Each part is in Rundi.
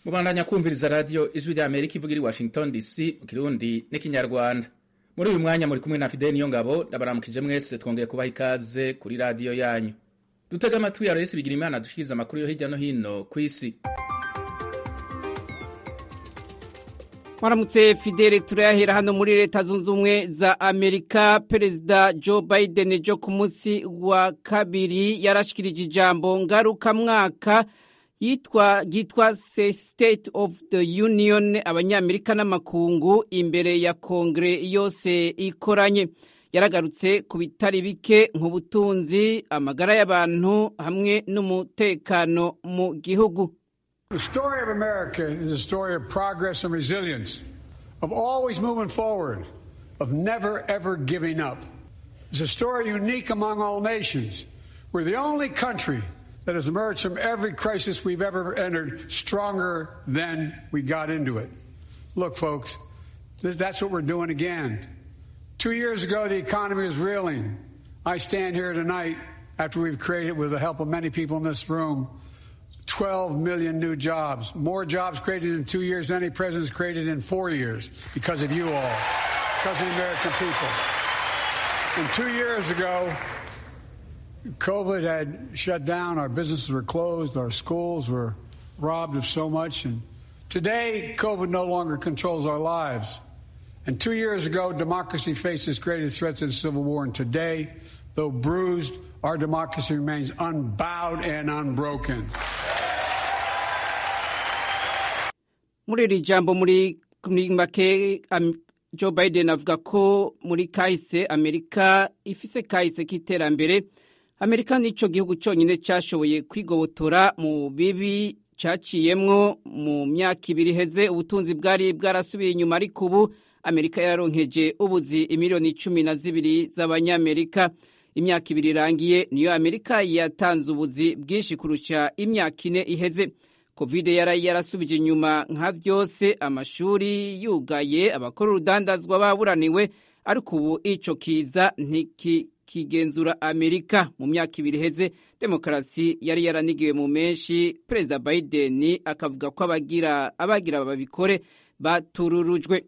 mubandanya kumviriza radiyo ijwi rya amerika ivuga iri washington dc mu kirundi n'ikinyarwanda muri uyu mwanya muri kumwe na fideli niyo ngabo ndabaramukije mwese twongeye kubaha ikaze kuri radiyo yanyu dutega amatwi ya resi bigira imana dushikiriza amakuru yo hirya no hino ku isi mwaramutse fidele turayahera hano muri leta zunze ubumwe za amerika perezida joe biden jo ku munsi wa kabiri yarashikirije ijambo ngarukamwaka yitwa ryitwa state of the union abanyamerika n'amakungu imbere ya kongere yose ikoranye yaragarutse ku bitari bike nk'ubutunzi amagara y'abantu hamwe n'umutekano mu gihugu The story of America is a story of progress and resilience, of always moving forward, of never ever giving up. It's a story unique among all nations. We're the only country that has emerged from every crisis we've ever entered stronger than we got into it. Look, folks, that's what we're doing again. Two years ago, the economy was reeling. I stand here tonight after we've created, with the help of many people in this room, 12 million new jobs. More jobs created in two years than any president's created in four years because of you all, because of the American people. And two years ago, COVID had shut down, our businesses were closed, our schools were robbed of so much. And today, COVID no longer controls our lives. And two years ago, democracy faced its greatest threat to the Civil War. And today, though bruised, our democracy remains unbowed and unbroken. muri iri jambo muri make joe biden avuga ko muri kahise amerika ifise kahise k'iterambere amerika nico gihugu cyonyine cyashoboye kwigobotora mu bibi cyaciyemwo mu myaka ibiri iheze ubutunzi bwari bwarasubiye inyuma ariko ubu amerika yararonkeje ubuzi imiliyoni cumi na zibiri z'abanyamerika imyaka ibiri irangiye niyo amerika yatanze ubuzi bwinshi kurusha imyaka ine iheze covid yari yarasubije inyuma nka byose amashuri yugaye abakora urudandazwa baburaniwe ariko ubu ico kiza ntikigenzura amerika mu myaka ibiri iheze demokarasi yari yaranigiwe mu menshi perezida biden akavuga ko abagira abagira babikore batururujwe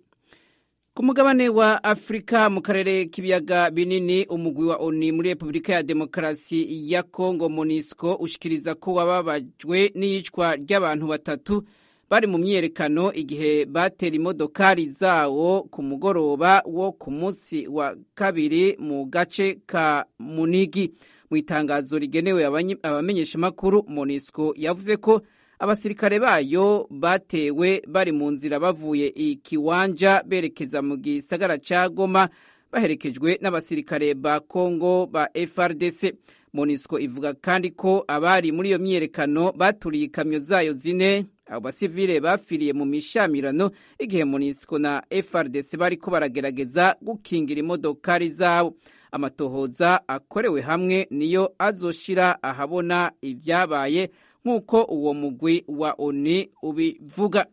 ku mugabane wa afurika mu karere k'ibiyaga binini umugwi wa oni muri repubulika ya demokarasi ya kongo monisco ushikiriza ko wababajwe n'iyicwa ry'abantu batatu bari mu myiyerekano igihe batera imodokari zawo ku mugoroba wo ku munsi wa kabiri mu gace ka munigi mu itangazo rigenewe abamenyeshamakuru monisco yavuze ko abasirikare bayo batewe bari mu nzira bavuye i kiwanja berekeza mu gisagara ca goma baherekejwe n'abasirikare ba congo ba frdc monisco ivuga kandi ko abari muri iyo myiyerekano baturiye ikamyo zayo zine abo basivile bafiriye mu mishamirano igihe monisco na frdc bariko baragerageza gukingira imodokari zabo amatohoza akorewe hamwe niyo azoshira ahabona ivyabaye nk'uko uwo mugwi wa oni ubivuga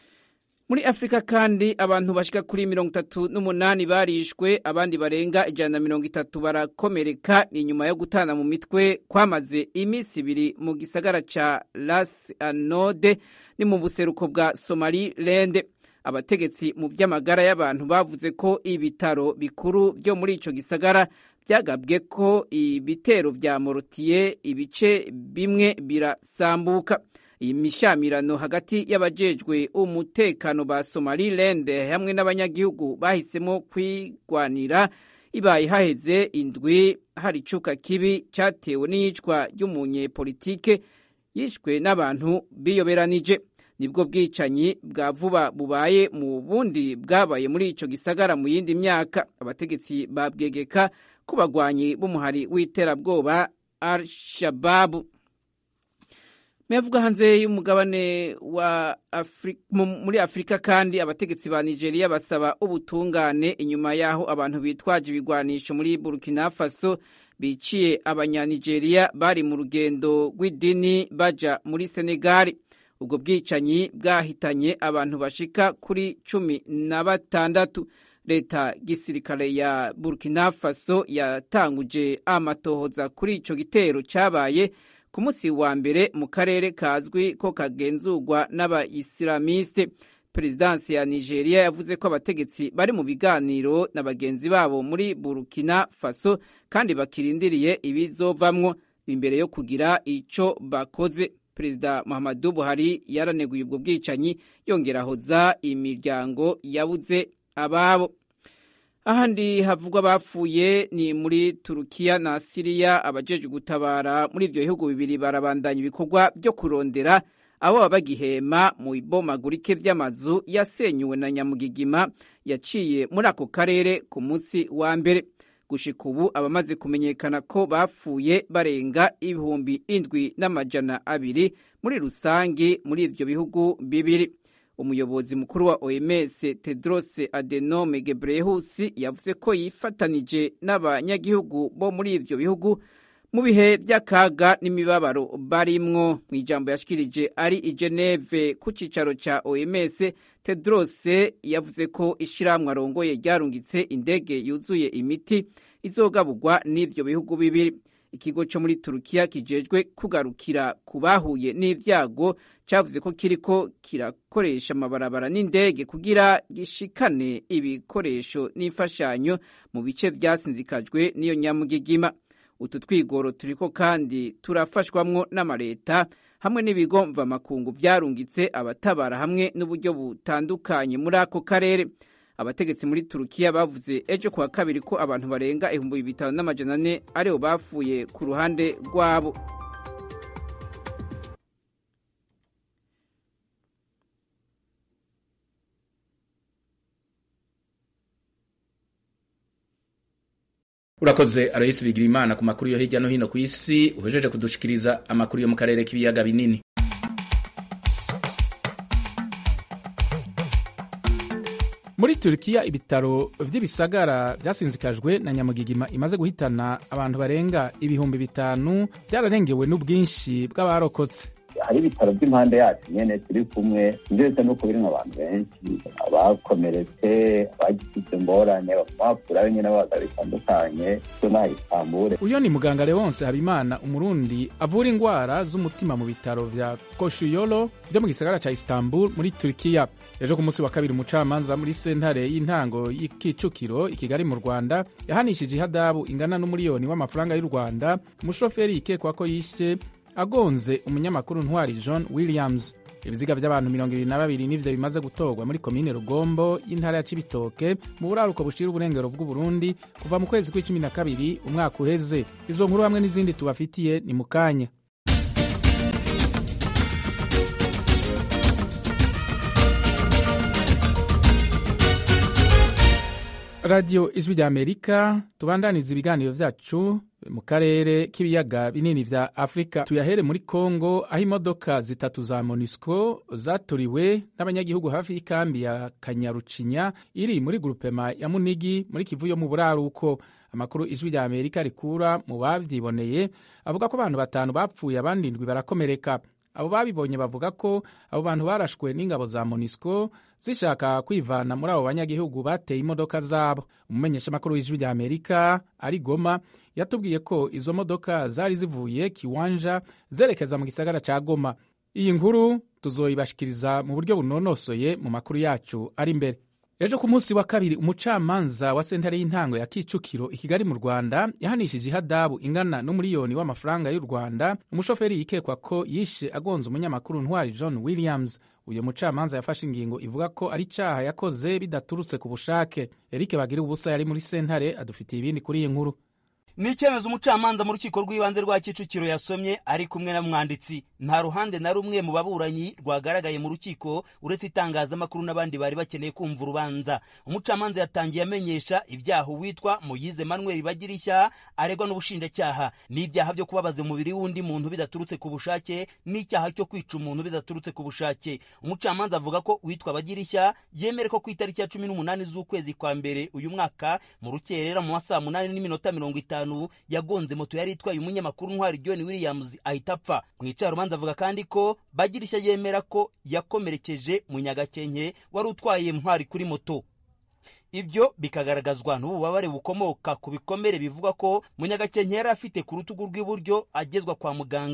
muri afurika kandi abantu bashika kuri mirongo itatu n'umunani barishwe abandi barenga ijana na mirongo itatu barakomereka inyuma yo gutana mu mitwe kwamaze iminsi ibiri mu gisagara ca las anode ni mu buseruko bwa somaliland abategetsi mu vy'amagara y'abantu bavuze ko ibitaro bikuru vyo muri ico gisagara byagabwe ko ibitero vya morotiye ibice bimwe birasambuka iyi mishamirano hagati y'abajejwe umutekano ba somaliland hamwe n'abanyagihugu bahisemo kwigwanira ibaye haheze indwi hari icuka kibi cyatewe n'iyicwa ry'umunyepolitike yishwe n'abantu biyoberanije nibwo bwicanyi bwa vuba bubaye mu bundi bwabaye muri ico gisagara mu yindi myaka abategetsi babwegeka ku bagwanyi b'umuhari w'iterabwoba al shababu mevuga hanze y'umugabane wa Afri muri afurika kandi abategetsi ba nigeria basaba ubutungane inyuma y'aho abantu bitwaje ibigwanisho muri burkina faso biciye abanyanigeriya bari mu rugendo rw'idini baja muri senegali ubwo bwicanyi bwahitanye abantu bashika kuri cumi na batandatu leta gisirikare ya burkina faso yatanguje amatohoza kuri ico gitero cabaye ku munsi wa mbere mu karere kazwi ko kagenzurwa n'abayisilamiste perezidansi ya nigeria yavuze ko abategetsi bari mu biganiro na bagenzi babo muri burkina faso kandi bakirindiriye ibizovamwo imbere yo kugira icyo bakoze perezida muhammadu buhari yaraneguye ubwo bwicanyi yongera ahoza imiryango yabuze ababo ahandi havugwa bapfuye ni muri turukiya na siriya abajejwe gutabara muri ibyo bihugu bibiri barabandanya ibikorwa byo kurondera abo baba bagihema mu ibomagurike vy'amazu yasenyuwe na nyamugigima yaciye muri ako karere ku munsi wa mbere gushika ubu abamaze kumenyekana ko bapfuye barenga ibihumbi indwi n'amajana abiri muri rusange muri ivyo bihugu bibiri umuyobozi mukuru wa oms tedros adenome gebreyesus yavuze ko yifatanije n'abanyagihugu bo muri ivyo bihugu mu bihe by'akaga n'imibabaro barimwo mu ijambo yashikirije ari i geneve ku cicaro ca oms tedros yavuze ko ishirahamwe arongoye ryarungitse indege yuzuye imiti izogaburwa n'ivyo bihugu bibiri ikigo cyo muri turukiya kijejwe kugarukira ku bahuye n'ivyago cavuze ko kiriko kirakoresha amabarabara n'indege kugira gishikane ibikoresho n'imfashanyo mu bice vyasinzikajwe n'iyo nyamugigima utu twigoro turiko kandi turafashwamwo n'amareta hamwe n'ibigo mvamakungu vyarungitse abatabara hamwe n'uburyo butandukanye muri ako karere abategetsi muri turukiya bavuze ejo kuwa kabiri ko abantu barenga ibihumbi bitanu n'amajana ane aribo bapfuye ku ruhande rwabo urakoze aroyisi bigira imana ku makuru yo hirya no hino ku isi uhejeje kudushikiriza amakuru yo mu karere k'ibiyaga binini muri Turkiya ibitaro vy'ibisagara vyasinzikajwe na nyamugigima imaze guhitana abantu barenga ibihumbi bitanu vyararengewe n'ubwinshi bw'abarokotse hari ibitaro by'impande yacu nyene turi kumwe ndetse nuko birimwo abantu benshi abakomeretse abagize ingorane bapfurayo nyene babaga bitandukanye so naha itambure uyo ni muganga leonse habimana umurundi avura ingwara z'umutima mu bitaro vya koshuyolo vyo mu gisagara ca istanbul muri turkiya ejo ku munsi wa kabiri umucamanza muri sentare y'intango y'ikicukiro i kigali mu rwanda yahanishije ihadabu ingana n'umuriyoni w'amafaranga y'u rwanda umushoferi yikekwa ko yishe agonze umunyamakuru ntwari john williams ibiziga by'abantu mirongo ibiri na babiri nivyo bimaze gutorwa muri komine rugombo y'intara ya cibitoke mu buraruko bushira uburengero bw'uburundi kuva mu kwezi kw'icumi na kabiri umwaka uheze izo nkuru hamwe n'izindi tubafitiye ni mu kanya radiyo ijwi rya amerika tubandaniza ibiganiro vyacu mu karere k'ibiyaga binini vya afurika tuyahere muri kongo aho imodoka zitatu za monusco zaturiwe n'abanyagihugu hafi y'ikambi ya kanyarucinya iri muri grupema ya munigi muri kivu yo mu buraruko amakuru ijwi rya amerika rikura mu bavyiboneye avuga ko abantu batanu bapfuye abandi ndwi barakomereka abo babibonye bavuga ko abo bantu barashwe n'ingabo za monisco zishaka kwivana muri abo banyagihugu bateye imodoka zabo umumenyeshamakuru w'ijwi rya amerika ari goma yatubwiye ko izo modoka zari zivuye kiwanja zerekeza mu gisagara ca goma iyi nkuru tuzoyibashikiriza mu buryo bunonosoye mu makuru yacu ari imbere ejo ku munsi wa kabiri umucamanza wa sentare y'intango ya kicukiro i kigali mu rwanda yahanishije ihadabu ingana n'umuriyoni w'amafaranga y'u rwanda umushoferi yikekwa ko yishe agonze umunyamakuru ntwari john williams uyu mucamanza yafashe ingingo ivuga ko ari icaha yakoze bidaturutse ku bushake eric bagira ubusa yari muri sentare adufitiye ibindi kuri iyi nkuru ni icyemezo umucamanza mu rukiko rw'ibanze rwa kicukiro yasomye ari kumwe na mwanditsi nta ruhande na rumwe mu baburanyi rwagaragaye mu rukiko uretse itangazamakuru n'abandi bari bakeneye kumva urubanza umucamanza yatangiye amenyesha ibyaha uwitwa muyize manuel bagirishya aregwa n'ubushinjacyaha n'ibyaha byo kubabaza umubiri w'undi muntu bidaturutse ku bushake n'icyaha cyo kwica umuntu bidaturutse ku bushake umucamanza avuga ko uwitwa bagirishya yemere ko ku itariki ya cumi n'umunani z'ukwezi kwa mbere uyu mwaka mu rukerera mu masaa munani n'iminota mirongo itanu yagonze moto yari itwaye umunyamakuru ntwari john williams ahita apfa mu icarubanza avuga kandi ko bagirishya yemera ko yakomerekeje munyagakenke wari utwaye ntwari kuri moto ibyo bikagaragazwa n'ububabare bukomoka ku bikomere bivuga ko munyagakenke yari afite ku rutugu rw'iburyo agezwa kwa muganga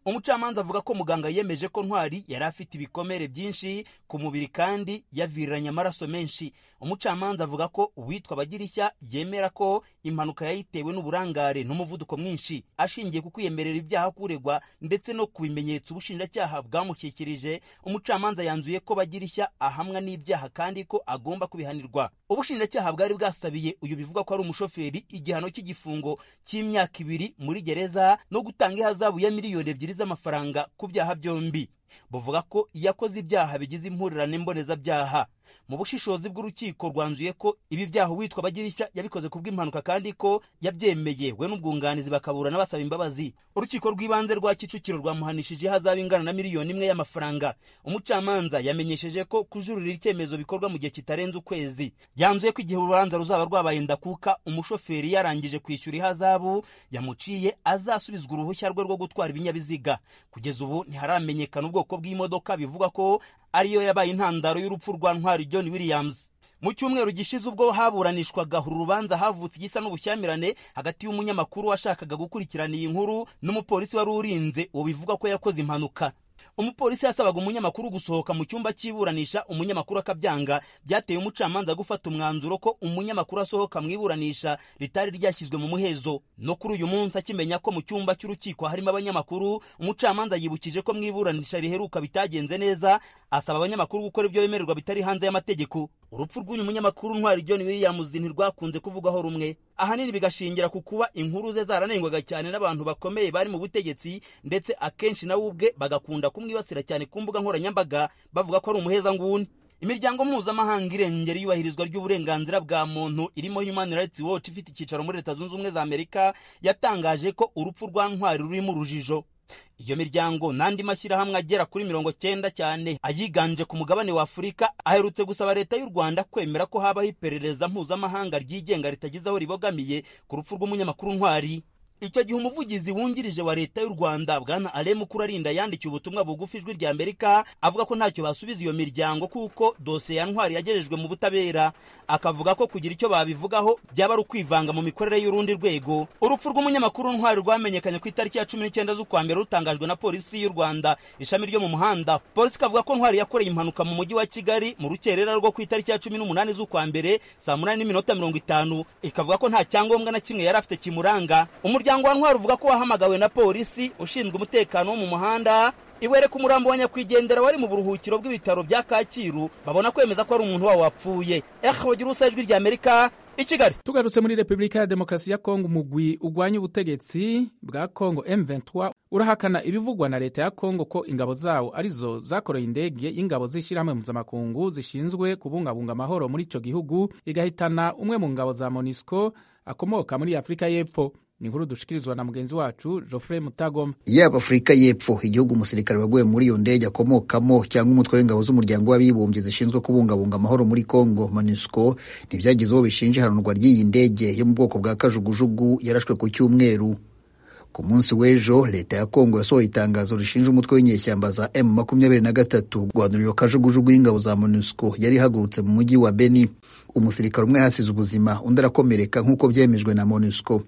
umucamanza avuga ko muganga yemeje ko ntwari yari afite ibikomere byinshi ku mubiri kandi yaviriranye amaraso menshi umucamanza avuga ko uwitwa bagirishya yemera ko impanuka yayitewe n'uburangare n'umuvuduko mwinshi ashingiye ku kwiyemerera ibyaha kuregwa ndetse no ku bimenyetso ubushinjacyaha bwamushyikirije umucamanza yanzuye ko bagirishya ahamwa n'ibyaha kandi ko agomba kubihanirwa ubushinjacyaha bwari bwasabiye uyu bivuga ko ari umushoferi igihano cy'igifungo cy'imyaka ibiri muri gereza no gutanga ihazabu ya miliyoni ebyiri z'amafaranga ku byaha byombi buvuga ko yakoze ibyaha bigize impurirane mbonezabyaha mu bushishozi bw'urukiko rwanzuye ko ibi byaha uwitwa bagirishya yabikoze ku bw'impanuka kandi ko yabyemeye we n'ubwunganizi bakaburana basaba imbabazi urukiko rw'ibanze rwa kicukiro rwamuhanishije ihazabu ingana na miliyoni imwe y'amafaranga umucamanza yamenyesheje ko kujurira icyemezo bikorwa mu gihe kitarenze ukwezi yanzuye ko igihe urubanza ruzaba rwabaye ndakuka umushoferi yarangije kwishyura ihazabu yamuciye azasubizwa uruhushya rwe rwo gutwara ibinyabiziga kugeza ubu ntiharamenyekana ubwoko bw'imodoka bivugwa ko ariyo yabaye intandaro y'urupfu rwa ntwari john williams mu cyumweru gishize ubwo haburanishwaga uru rubanza havutse igisa n'ubushyamirane hagati y'umunyamakuru washakaga gukurikirana iyi nkuru n'umupolisi wari urinze uwo bivuga ko yakoze impanuka umupolisi yasabaga umunyamakuru gusohoka mu cyumba cy'iburanisha umunyamakuru akabyanga byateye umucamanza gufata umwanzuro ko umunyamakuru asohoka mu iburanisha ritari ryashyizwe mu muhezo no kuri uyu munsi akimenya ko mu cyumba cy'urukiko harimo abanyamakuru umucamanza yibukije ko mu iburanisha riheruka bitagenze neza asaba abanyamakuru gukora ibyo bemererwa bitari hanze y'amategeko urupfu rw'uyu munyamakuru ntwari john williams ntirwakunze kuvugwaho rumwe ahanini bigashingira ku kuba inkuru ze zaranengwaga cyane n'abantu bakomeye bari mu butegetsi ndetse akenshi nawe ubwe bagakunda kumwibasira cyane ku mbuga nkoranyambaga bavuga ko ari umuhezanguni imiryango mpuzamahanga irengera iyubahirizwa ry'uburenganzira bwa muntu irimo human rights watch ifite icyicaro muri leta zunze ubumwe za amerika yatangaje ko urupfu rwa ntwari rurimo urujijo iyo miryango n'andi mashyirahamwe agera kuri mirongo cyenda cyane ayiganje ku mugabane wa afurika aherutse gusaba leta y'u rwanda kwemera ko habaho iperereza mpuzamahanga ryigenga ritagize aho ribogamiye ku rupfu rw'umunyamakuru ntwari icyo gihe umuvugizi wungirije wa leta y'u rwanda bwana alemu kurarinda yandikiye ubutumwa bugufi ijwi rya amerika avuga ko ntacyo basubiza iyo miryango kuko dosiye ya ntwari yagejejwe mu butabera akavuga ko kugira icyo babivugaho byaba ari ukwivanga mu mikorere y'urundi rwego urupfu rw'umunyamakuru ntwari rwamenyekanye ku itariki ya cumi n'icyenda z'ukwa mbere rutangajwe na polisi y'u rwanda ishami ryo mu muhanda polisi ikavuga ko ntwari yakoreye impanuka mu mujyi wa kigali mu rukerera rwo ku itariki ya cumi n'umunani z'ukwa mbere saa munani n'iminota mirongo itanu ikavuga ko nta cyangombwa na kimwe yari afite kimuranga umuryango umuryango wa ntwari uvuga ko wahamagawe na polisi ushinzwe umutekano wo mu muhanda iwereka umurambo wa nyakwigendera wari mu buruhukiro bw'ibitaro bya kacyiru babona kwemeza ko ari umuntu wabo wapfuye eh bagira ubusa ijwi rya amerika i kigali tugarutse muri repubulika ya demokarasi ya kongo umugwi urwanya ubutegetsi bwa kongo m23 urahakana ibivugwa na leta ya kongo ko ingabo zawo arizo zakoreye indege y'ingabo z'ishyirahamwe mpuzamakungu zishinzwe kubungabunga amahoro muri ico gihugu igahitana umwe mu ngabo za monisco akomoka muri afurika y'epfo ni inkuru dushikirizwa na mugenzi wacu Geoffrey Mutagoma. Yaba Afurika y'Epfo, igihugu umusirikare waguye muri iyo ndege akomokamo cyangwa umutwe w'ingabo z'umuryango w'abibumbye zishinzwe kubungabunga amahoro muri Congo MONUSCO ntibyagize uwo bishinja ihanurwa ry'iyi ndege yo mu bwoko bwa kajugujugu yarashwe ku cyumweru. Ku munsi w'ejo leta ya Kongo yasohoye itangazo rishinja umutwe w'inyeshyamba za M makumyabiri na gatatu guhanura iyo kajugujugu y'ingabo za MONUSCO yari ihagurutse mu mujyi wa Beni. Umusirikare umwe yahasize ubuzima undi arakomereka nk'uko byemejwe na MONUSCO.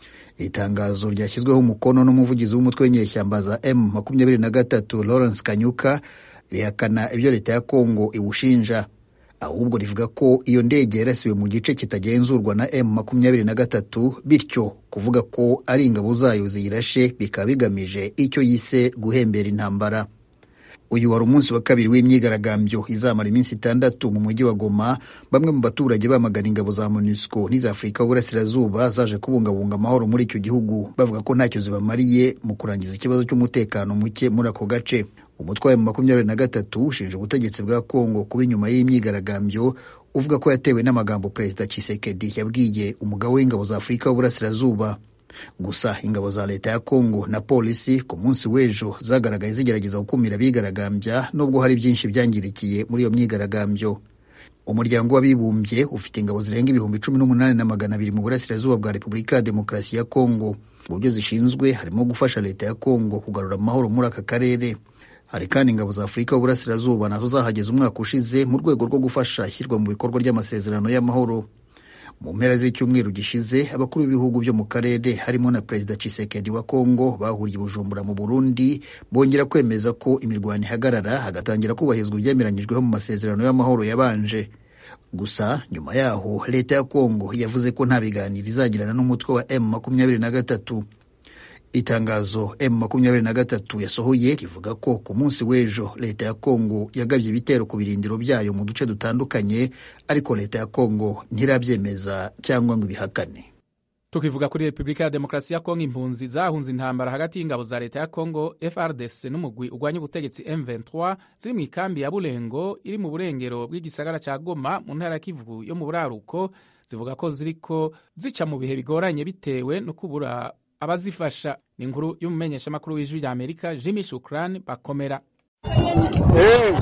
itangazo ryashyizweho umukono n'umuvugizi w'umutwe w'inyeshyamba za M makumyabiri na gatatu Lawrence Kanyuka rihakana ibyo leta ya Kongo iwushinja ahubwo rivuga ko iyo ndege yarasiwe mu gice kitagenzurwa na M makumyabiri na gatatu bityo kuvuga ko ari ingabo zayo ziyirashe bikaba bigamije icyo yise guhembera intambara uyu wari umunsi wa kabiri w'imyigaragambyo izamara iminsi itandatu mu mujyi wa Goma bamwe mu baturage bamagana ingabo za MONUSCO n'iza Afurika y'Uburasirazuba zaje kubungabunga amahoro muri icyo gihugu bavuga ko ntacyo zibamariye mu kurangiza ikibazo cy'umutekano muke muri ako gace umutwe wa makumyabiri na gatatu ushinja ubutegetsi bwa Kongo kuba inyuma y'imyigaragambyo uvuga ko yatewe n'amagambo Perezida Tshisekedi yabwiye umugabo w'ingabo za Afurika y'Uburasirazuba gusa ingabo za leta ya Kongo na polisi ku munsi w'ejo zagaragaye zigerageza gukumira abigaragambya nubwo hari byinshi byangirikiye muri iyo myigaragambyo umuryango w'abibumbye ufite ingabo zirenga ibihumbi cumi n'umunani na magana abiri mu burasirazuba bwa repubulika ya demokarasi ya Kongo mu byo zishinzwe harimo gufasha leta ya Kongo kugarura amahoro muri aka karere hari kandi ingabo za afurika y'uburasirazuba nazo zahageze umwaka ushize mu rwego rwo gufasha ishyirwa mu bikorwa ry'amasezerano y'amahoro mu mpera z'icyumweru gishize abakuru b'ibihugu byo mu karere harimo na perezida Tshisekedi wa Kongo bahuriye Bujumbura mu Burundi bongera kwemeza ko imirwano ihagarara hagatangira kubahirizwa ibyemeranyijweho mu masezerano y'amahoro yabanje gusa nyuma yaho leta ya Kongo yavuze ko nta biganiro izagirana n'umutwe wa M makumyabiri na gatatu itangazo M makumyabiri na gatatu yasohoye rivuga ko ku munsi w'ejo leta ya Kongo yagabye ibitero ku birindiro byayo mu duce dutandukanye ariko leta ya Kongo ntirabyemeza cyangwa ngo ibihakane tukivuga kuri repubulika ya demokarasi ya kongo impunzi zahunze intambara hagati y'ingabo za leta ya kongo frdc n'umugwi urwanya ubutegetsi m23 ziri mu ikambi ya burengo iri mu burengero bw'igisagara cya goma mu ntara ya kivu yo mu buraruko zivuga ko ziriko zica mu bihe bigoranye bitewe no kubura abazifasha ni inkuru y'umumenyeshamakuru w'ijwi rya amerika jimmy shukran bakomera hey.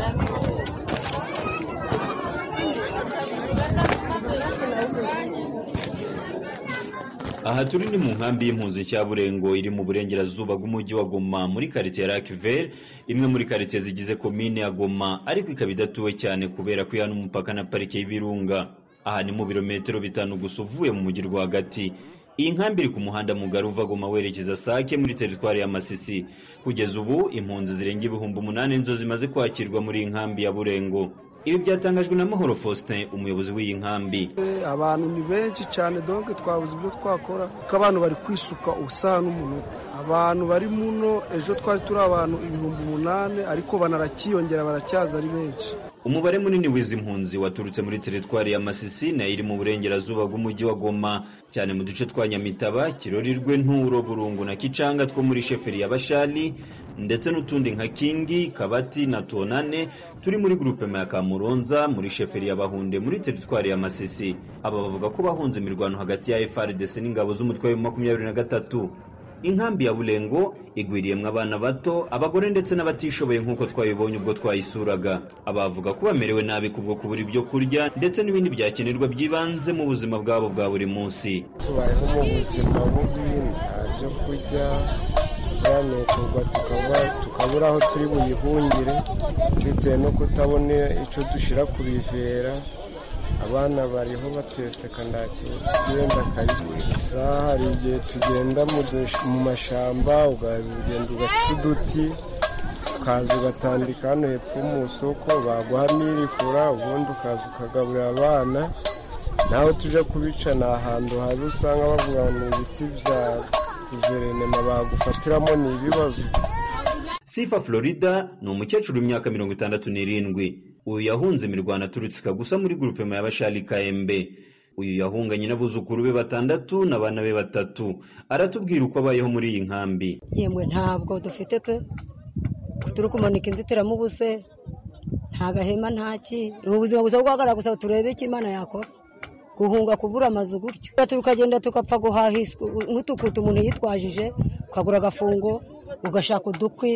aha turi ni mu nkambi y'impunzi cya burengo iri mu burengerazuba bw'umujyi wa goma muri karitsiye ya rakiveri imwe muri karitsiye zigize komine ya goma ariko ikaba idatuwe cyane kubera ko ihana umupaka na parike y'ibirunga aha ni mu birometero bitanu gusa uvuye mu mujyi rwagati iyi nkambi iri ku muhanda mugari uva goma werekeza sake muri teritwari ya masisi kugeza ubu impunzi zirenga ibihumbi umunani nizo zimaze kwakirwa muri iyi nkambi ya burengo ibi byatangajwe na mahoro faustin umuyobozi w'iyi nkambi abantu ni benshi cyane donke twabuze ibyo twakora kuko abantu bari kwisuka ubusaha n'umunota abantu bari muno ejo twari turi abantu ibihumbi umunani ariko banarakiyongera baracyaza ari benshi umubare munini w'izi mpunzi waturutse muri teritwari ya masisi nayo iri mu burengerazuba bw'umujyi wa goma cyane mu duce twa nyamitaba kirorirwe nturo burungu na kicanga two muri sheferi ya bashali ndetse n'utundi nka kingi kabati na tonane turi muri grupema ya kamuronza muri sheferi ya bahunde muri teritwari ya masisi aba bavuga ko bahunze imirwano hagati ya frdc n'ingabo z'umutwe wa makumyabiri na gatatu inkambi ya burengo igwiriyemo abana bato abagore ndetse n'abatishoboye nk'uko twabibonye ubwo twayisuraga abavuga ko bamerewe nabi kubwo kubura ibyo kurya ndetse n'ibindi byakenerwa by'ibanze mu buzima bwabo bwa buri munsi tubayeho mu buzima bubi nta byo kurya turanukurwa tukabura aho turi buyihungire bitewe no kutabona icyo dushyira ku bivera abana bariho bateseka nta kigenda kayiswe isaha hari igihe tugenda mu mashyamba ugagenda ugaca uduti ukaza ugatandika hano hepfo mu isoko baguha n'irifura ubundi ukaza ukagaburira abana naho tujya kubica ni ahantu habi usanga bavuga ngo ni ibiti bya guverinoma bagufatiramo ni ibibazo sifa florida ni umukecuru w'imyaka mirongo itandatu n'irindwi uyu yahunze imirwano aturutse gusa muri grupema y'abashari kayembe uyu yahunganye n'abuzukuru be batandatu n'abana be batatu aratubwira uko abayeho muri iyi nkambi yemwe ntabwo dufite pe turi kumanika inzitiramubu se nta gahema nta ki ni ubuzima gusa bwagaragara gusa turebe icyo imana yakora guhunga kubura amazu gutyo tukagenda tukapfa guhaha nk'utukutu umuntu yitwajije ukagura agafungo ugashaka udukwi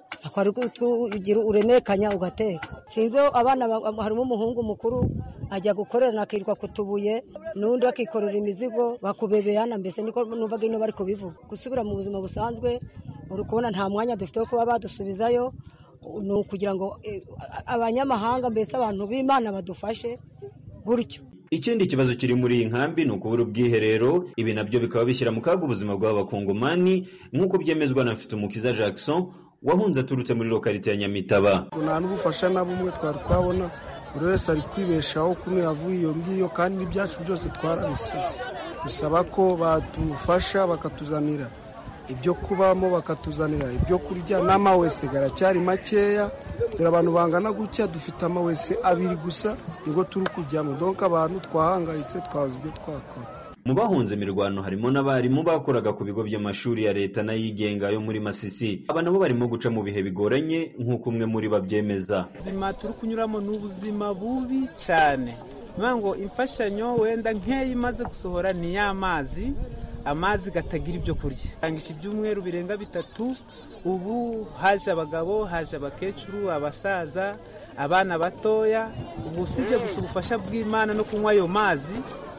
uremekanya ugateka sinzi abana harimo umuhungu mukuru ajya gukorera akirirwa ku tubuye n'undi akikorera imizigo bakubebeyana mbese niko numvaga ino bari kubivuga gusubira mu buzima busanzwe uri kubona nta mwanya dufite wo kuba badusubizayo ni ukugira ngo abanyamahanga mbese abantu b'imana badufashe gutyo ikindi kibazo kiri muri iyi nkambi ni ukubura ubwiherero ibi nabyo bikaba bishyira mu kaga ubuzima bw'abakongomani nk'uko byemezwa na mfitumukiza jackson wahunze aturutse muri lokarite ya nyamitaba nta n'ubufasha na bumwe twari twabona buri wese ari kwibeshaho kuno yavuye iyo ngiyo kandi n'ibyacu byose twarabisize dusaba ko badufasha bakatuzanira ibyo kubamo bakatuzanira ibyo kurya n'amawese garacyari makeya dore abantu bangana gutya dufite amawese abiri gusa nigo turi kujyamo donka abantu twahangayitse twabuze ibyo twakora mu bahunze imirwano harimo n'abarimu bakoraga ku bigo by'amashuri ya leta n'ayigenga yo muri masisi aba nabo barimo guca mu bihe bigoranye nk'uko umwe muri babyemeza ubuzima turi kunyuramo ni ubuzima bubi cyane ngo imfashanyo wenda nk'iyo imaze gusohora ni y'amazi amazi gatagira ibyo kurya tangisha ibyumweru birenga bitatu ubu haje abagabo haje abakecuru abasaza abana batoya ubu usibye gusa ubufasha bw'imana no kunywa ayo mazi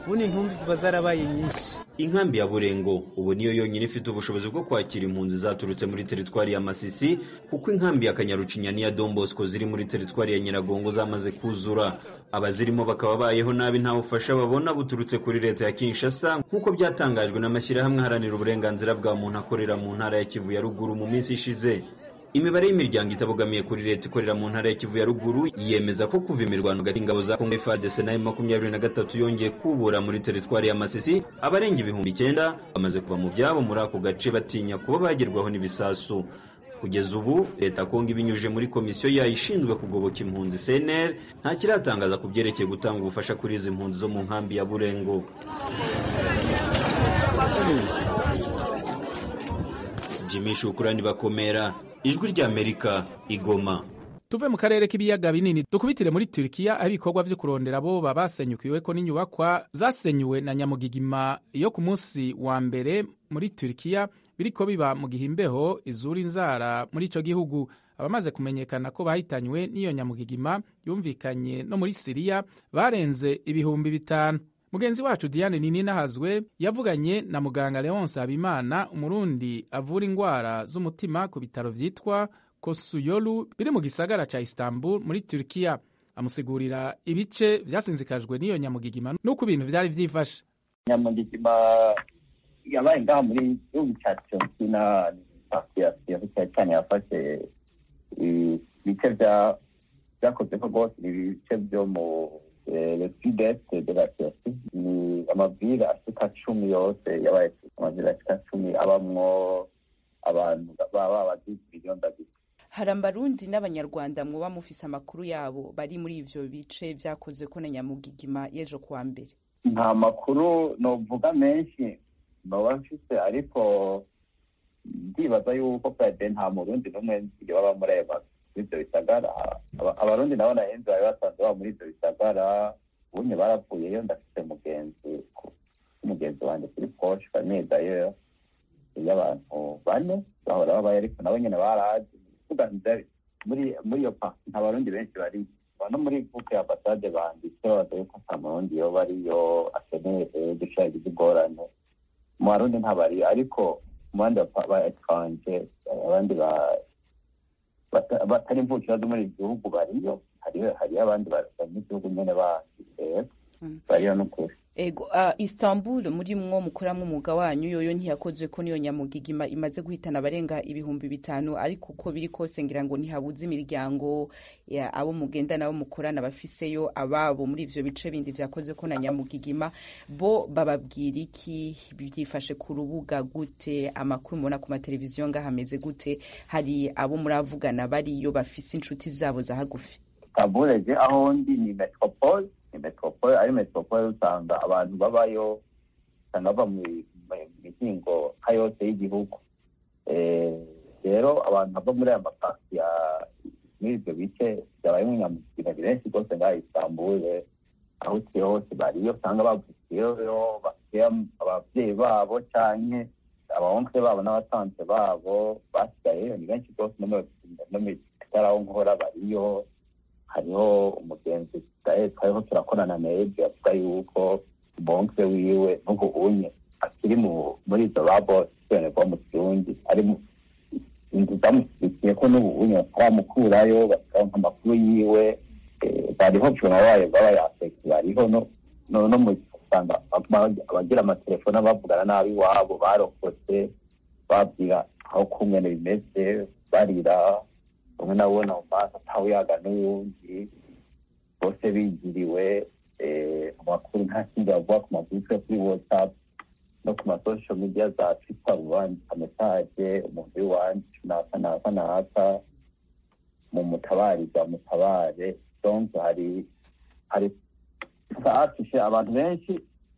ubundi intumbi ziba zarabaye nyinshi inkambi ya burengo ubu niyo yonyine ifite ubushobozi bwo kwakira impunzi zaturutse muri teritwari ya masisi kuko inkambi ya kanyarucinya n'iya dombosco ziri muri teritwari ya nyiragongo zamaze kuzura abazirimo bakaba bayeho nabi nta bufasha babona buturutse kuri leta ya kinshasa nk'uko byatangajwe n'amashyirahamwe aharanira uburenganzira bwa muntu akorera mu ntara ya kivu ya ruguru mu minsi ishize imibare y'imiryango itabogamiye kuri leta ikorera mu ntara ya kivu ya ruguru yemeza ko kuva imirwano hagati y'ingabo za kongo fadese na makumyabiri na gatatu yongeye kubura muri teritwari ya masisi abarenga ibihumbi icyenda bamaze kuva mu byabo muri ako gace batinya kuba bagerwaho n'ibisasu kugeza ubu leta kongo ibinyujije muri komisiyo yayo ishinzwe kugoboka impunzi cnr nta kiratangaza ku byerekeye gutanga ubufasha kuri izi mpunzi zo mu nkambi ya burengo jimmy shukurani bakomera ijwi ry'amerika igoma tuve mu karere k'ibiyaga binini dukubitire muri turikiya aho ibikorwa vyo kurondera abo basenyukiweko n'inyubakwa zasenyuwe na nyamugigima yo ku munsi wa mbere muri turikiya biriko biba mu gihe imbeho izura inzara muri ico gihugu abamaze kumenyekana ko bahitanywe n'iyo nyamugigima yumvikanye no muri siriya barenze ibihumbi bitanu mugenzi wacu diane nini nahazwe yavuganye na muganga leonce habimana umurundi avura indwara z'umutima ku bitaro vyitwa kosuyolu biri mu gisagara ca istanbul muri turkiya amusigurira ibice vyasinzikajwe n'iyo nyamugigima n'uko ibintu vyari vyifashe nyamugigima yabaye ngaha muri gihugu ca turkina cyane cyane yafashe ibice vyakozeko rwose ibice vyo mu le sud-est de la Turquie ni amavire ashika cumi yose yabaye amavire ashika cumi abamwo abantu baba abagize miliyoni abiri hari abarundi n'abanyarwanda muba mufise amakuru yabo bari muri ivyo bice vyakozwe ko na nyamugigima y'ejo kuwa mbere nta makuru novuga menshi noba mfise ariko ndibaza yuko pede nta murundi n'umwe nzi baba muri ayo mazu ivyo bisagara abarundi nabo nahenze bari basanzwe baba muri ivyo bisagara ubunye baravuyeyo ndafite mugenzi umugenzi wanje kuri poshe famille d'ailleurs y'abantu bane bahora babaye ariko nabo nyene baraje tuganije muri muri iyo parti nta barundi benshi bari no muri groupe ya ambasade banditse bavuga yuko nta murundi yoba ariyo akeneye gushaka ingorane mu barundi ntabari ariko mu bandi ba etranje abandi ba batari imvukira zo muri iki gihugu bariyo hariyo abandi banyagihugu nyene bandi bariyo n'ukuri ego uh, istanbul muri mwo mukoramwo umwuga wanyu yoyo ntiyakozwe ko niyo nyamugigima imaze guhitana abarenga ibihumbi bitanu ariko uko biri kose ngira ngo ntihabuze imiryango abo mugenda nabo mukorana bafiseyo ababo muri ivyo bice bindi vyakozwe ko na nyamugigima bo bababwira iki byifashe ku rubuga gute amakuru mubona ku mateleviziyo ngaho ameze gute hari abo muravugana bariyo bafise inshuti zabo za hagufi kabureje aho ndi ni metropole ni metropole ari metropole usanga abantu babayo usanga bava mu mihingo nka yose y'igihugu rero abantu bava muri aya mapasi ya muri ibyo bice byabaye nk'inyamugina ni benshi rwose ngaha isambule aho uciye hose bariyo usanga bavukiyeyo bafite ababyeyi babo canke abawonkere babo n'abatanze babo basigayeyo ni benshi rwose no mu bitaraho nkora bariyo hariho umugenzi twariho turakorana na ejo avuga yuko bonke wiwe n'ubu unye akiri muri izo babo bwo mu kirundi ari inzu zamushyigikiye ko n'ubu unye bataramukurayo bakaronka amakuru yiwe bariho cuma bayo baba yaseki bariho no mu usanga abagira amatelefone bavugana nabi iwabo barokotse babwira aho kumwene bimeze barira umwe nabona mu maso atawuyaga n'uwundi bose bigiriwe amakuru nta kindi bavuga ku magurupe kuri whatsapp no ku masosho media za twitter bandika mesaje umuntu w'iwanje naka naka naka mu mutabariza mutabare donc hari hari saafishe abantu benshi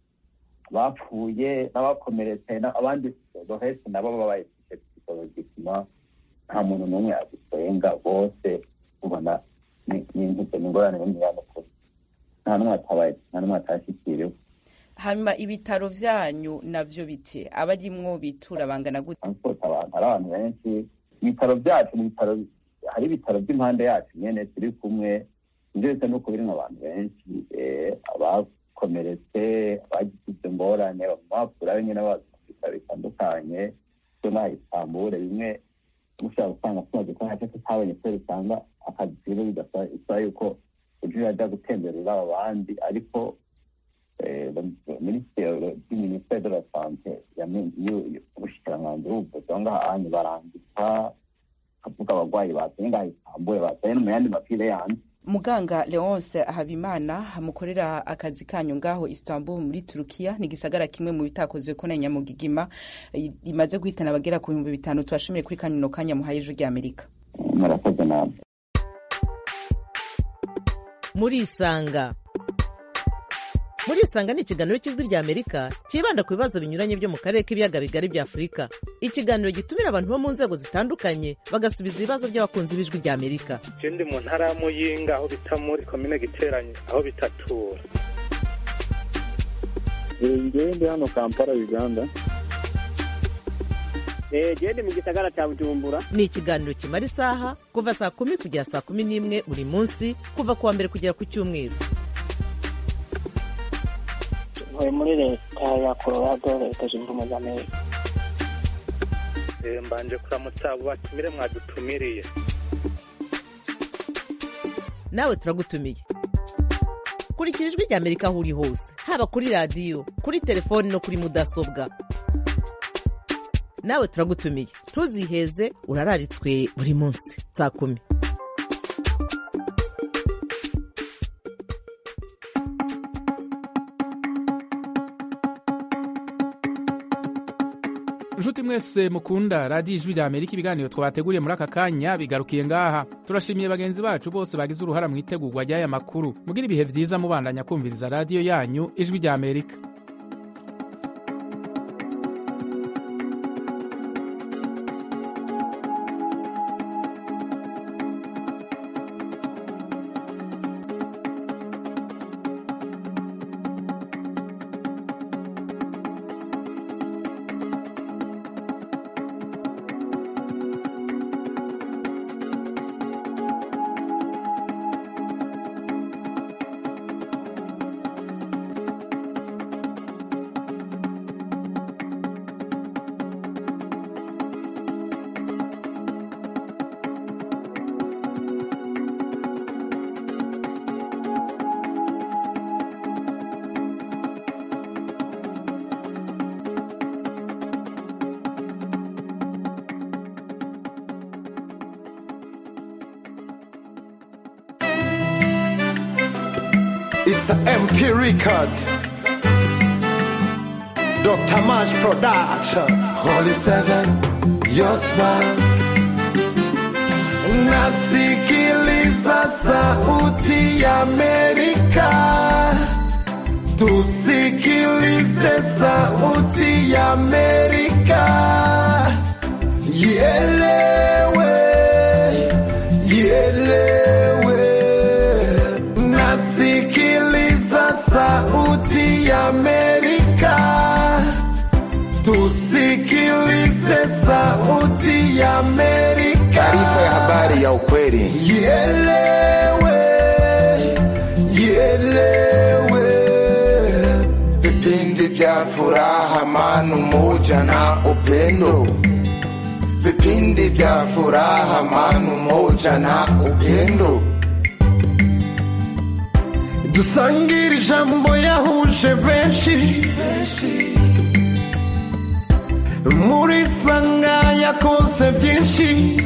bapfuye n'abakomeretse abandi rohesi nabo babaye psikologikima nta muntu n'umwe agusenga bose ubona n'intuze n'ingorane n'imyanukuru nta n'umwe atabaye nta n'umwe atashikiriwe hanyuma ibitaro vyanyu navyo bite abarimwo bitura bangana gute abantu hari abantu benshi ibitaro vyacu ni ibitaro hari ibitaro vy'impande yacu nyene turi kumwe ivyo bisa nuko birimwo abantu benshi abakomeretse abagize cyane bamwapfura nyine baza mu bitaro bitandukanye byo ngaha isambure bimwe ushobora gusanga tumaze ko ntacyo tutabonye kubera usanga akazi rero bidasaba yuko ujya urajya gutemberera abandi ariko minisiteri de la sante ubushikiranganji b'ubuvuzi aho ngaha hanyu barandika kavuga abarwayi bazanye ngaha isambure bazanye no mu yandi mapire yandi muganga leonce habimana mukorera akazi kanyu ngaho istanbul muri turukiya ni igisagara kimwe mu bitakozwe ko na nyamugigima imaze guhitana abagera ku bihumbi bitanu tubashimiye kuri kanyino kanya muhaye ejo ry'amerika murakoze nawe murisanga murisanga ni ikiganiro cy'ijwi ry'amerika cyibanda ku bibazo binyuranye byo mu karere k'ibiyaga bigari bya afurika ikiganiro gitumira abantu bo mu nzego zitandukanye bagasubiza ibibazo by'abakunzi b'ijwi ry'amerika ndi mu ntara ya muyinga aho bita muri komine giteranye aho bitatura ngewe ndi hano kampala uganda gende mu gisagara cya bujumbura ni ikiganiro kimara isaha kuva saa kumi kugera saa kumi n'imwe buri munsi kuva ku wa mbere kugera ku cyumweru ntuye muri leta ya colorado leta zunze ubumwe za amerika mbanje kuramutsa abo batumire mwadutumiriye nawe turagutumiye kurikira ijwi ry'amerika aho uri hose haba kuri radiyo kuri telefoni no kuri mudasobwa nawe turagutumiye ntuziheze urararitswe buri munsi saa kumi inshuti mwese mukunda radiyo ijwi rya amerika ibiganiro twabateguriye muri aka kanya bigarukiye ngaha turashimiye bagenzi bacu bose bagize uruhara mu itegurwa ry'aya makuru mugira ibihe byiza mubandanya kumviriza radiyo yanyu ijwi rya amerika It's an MP record. Dr. Mash Production. Holy Seven, your smile. Nasikiliza sauti ya Amerika. Tusikilize sauti ya Amerika. Ielewe, ielewe. Nasikiliza sauti ya Amerika. Tusikilize sauti ya Amerika. Taarifa ya habari ya ukweli. Ielewe, ielewe. Vipindi vya furaha, amani, umoja na upendo. Vipindi vya furaha, amani, umoja na upendo. dusangire ijambo yahuje benshi muri sanga yakoze byinshi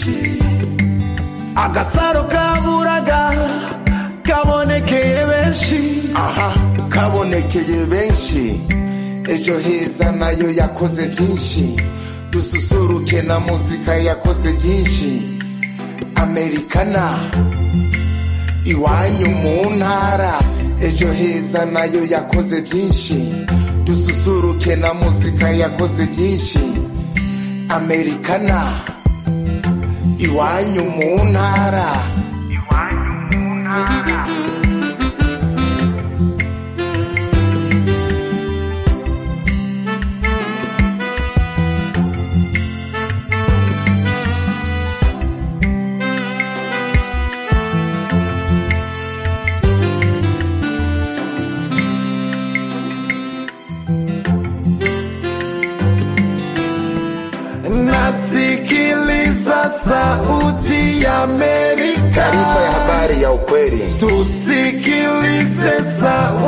agasaro kaburaga kabonekeye benshi aha kabonekeye benshi ejo heza nayo yakoze byinshi dususuruke na muzika yakoze byinshi amerikana iwanyu mu ntara ejo heza nayo yakoze byinshi dususuruke na muzika yakoze byinshi amerikana iwanyu mu ntara iwanyu mu ntara Sauti ya Amerika. Taarifa ya habari ya ukweli. Tusikilize sauti